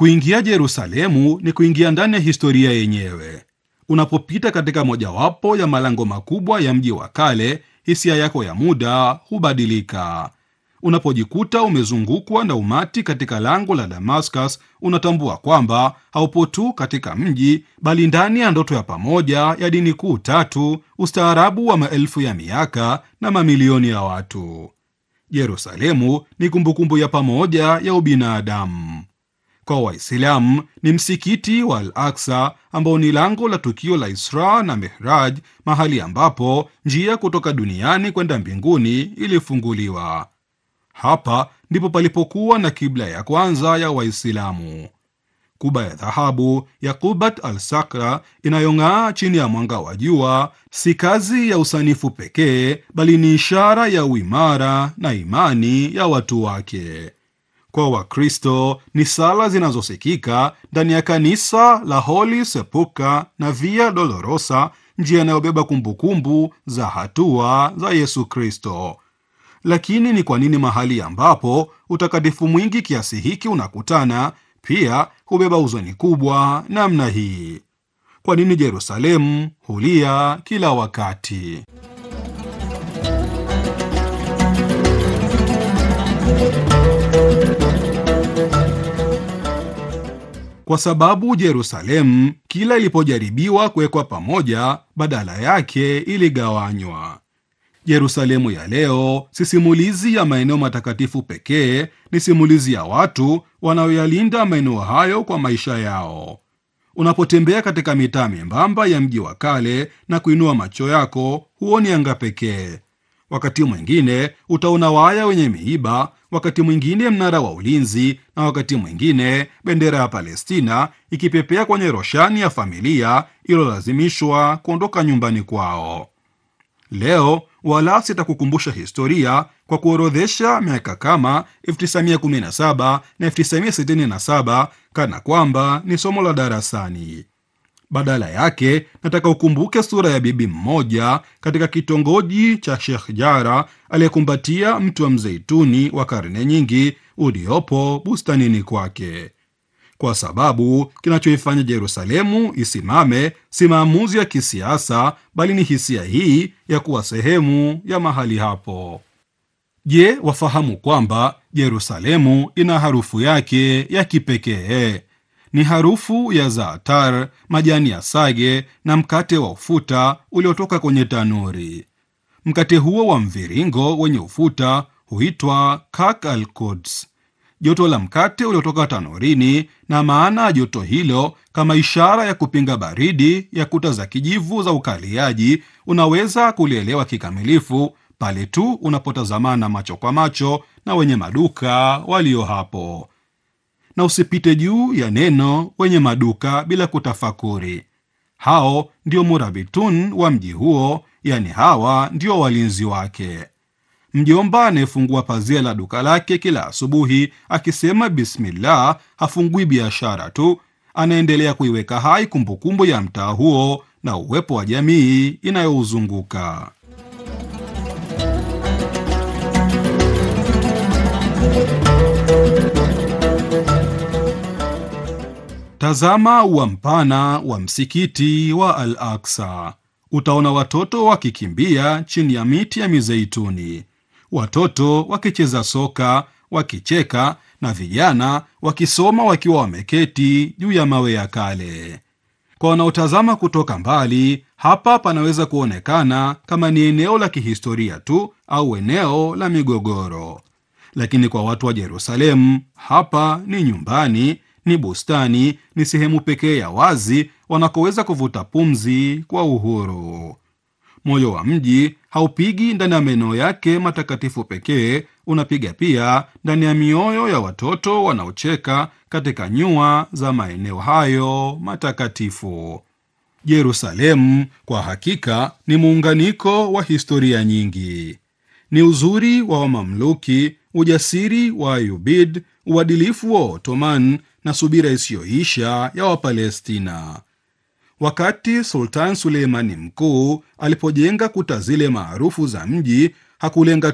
Kuingia Yerusalemu ni kuingia ndani ya historia yenyewe. Unapopita katika mojawapo ya malango makubwa ya mji wa kale, hisia yako ya muda hubadilika. Unapojikuta umezungukwa na umati katika lango la Damascus, unatambua kwamba haupo tu katika mji, bali ndani ya ndoto ya pamoja ya dini kuu tatu, ustaarabu wa maelfu ya miaka na mamilioni ya watu. Yerusalemu ni kumbukumbu ya pamoja ya ubinadamu. Kwa Waislamu ni msikiti wa Al Aksa ambao ni lango la tukio la Isra na Mihraj, mahali ambapo njia kutoka duniani kwenda mbinguni ilifunguliwa. Hapa ndipo palipokuwa na kibla ya kwanza ya Waislamu. Kuba ya dhahabu ya Qubat al Sakra inayong'aa chini ya mwanga wa jua si kazi ya usanifu pekee, bali ni ishara ya uimara na imani ya watu wake. Kwa Wakristo ni sala zinazosikika ndani ya kanisa la Holy Sepulchre na Via Dolorosa, njia inayobeba kumbukumbu za hatua za Yesu Kristo. Lakini ni kwa nini mahali ambapo utakatifu mwingi kiasi hiki unakutana pia hubeba huzuni kubwa namna hii? Kwa nini Yerusalemu hulia kila wakati? Kwa sababu Yerusalemu kila ilipojaribiwa kuwekwa pamoja, badala yake iligawanywa. Yerusalemu ya leo si simulizi ya maeneo matakatifu pekee, ni simulizi ya watu wanaoyalinda maeneo hayo kwa maisha yao. Unapotembea katika mitaa membamba ya mji wa kale na kuinua macho yako, huoni anga pekee. Wakati mwingine utaona waya wenye miiba, wakati mwingine mnara wa ulinzi, na wakati mwingine bendera ya Palestina ikipepea kwenye roshani ya familia iliyolazimishwa kuondoka nyumbani kwao. Leo wala sitakukumbusha historia kwa kuorodhesha miaka kama 1917 na 1967 kana kwamba ni somo la darasani. Badala yake nataka ukumbuke sura ya bibi mmoja katika kitongoji cha Sheikh Jara aliyekumbatia mti wa mzeituni wa karne nyingi uliopo bustanini kwake, kwa sababu kinachoifanya Yerusalemu isimame si maamuzi ya kisiasa, bali ni hisia hii ya kuwa sehemu ya mahali hapo. Je, wafahamu kwamba Yerusalemu ina harufu yake ya kipekee? Ni harufu ya zaatar, majani ya sage na mkate wa ufuta uliotoka kwenye tanuri. Mkate huo wa mviringo wenye ufuta huitwa kak al Quds, joto la mkate uliotoka tanurini, na maana ya joto hilo kama ishara ya kupinga baridi ya kuta za kijivu za ukaliaji, unaweza kulielewa kikamilifu pale tu unapotazamana macho kwa macho na wenye maduka walio hapo na usipite juu ya neno wenye maduka bila kutafakuri. Hao ndio murabitun wa mji huo, yani hawa ndio walinzi wake. Mjomba anayefungua pazia la duka lake kila asubuhi akisema bismillah, hafungui biashara tu, anaendelea kuiweka hai kumbukumbu ya mtaa huo na uwepo wa jamii inayouzunguka. Tazama ua mpana wa msikiti wa Al Aksa. Utaona watoto wakikimbia chini ya miti ya mizeituni, watoto wakicheza soka, wakicheka, na vijana wakisoma wakiwa wameketi juu ya mawe ya kale. Kwa wanaotazama kutoka mbali, hapa panaweza kuonekana kama ni eneo la kihistoria tu au eneo la migogoro, lakini kwa watu wa Yerusalemu hapa ni nyumbani ni bustani, ni sehemu pekee ya wazi wanakoweza kuvuta pumzi kwa uhuru. Moyo wa mji haupigi ndani ya maeneo yake matakatifu pekee, unapiga pia ndani ya mioyo ya watoto wanaocheka katika nyua za maeneo hayo matakatifu. Yerusalemu kwa hakika ni muunganiko wa historia nyingi. Ni uzuri wa Wamamluki, ujasiri wa Ayubid, uadilifu wa Ottoman na subira isiyoisha ya Wapalestina. Wakati Sultan Suleimani Mkuu alipojenga kuta zile maarufu za mji, hakulenga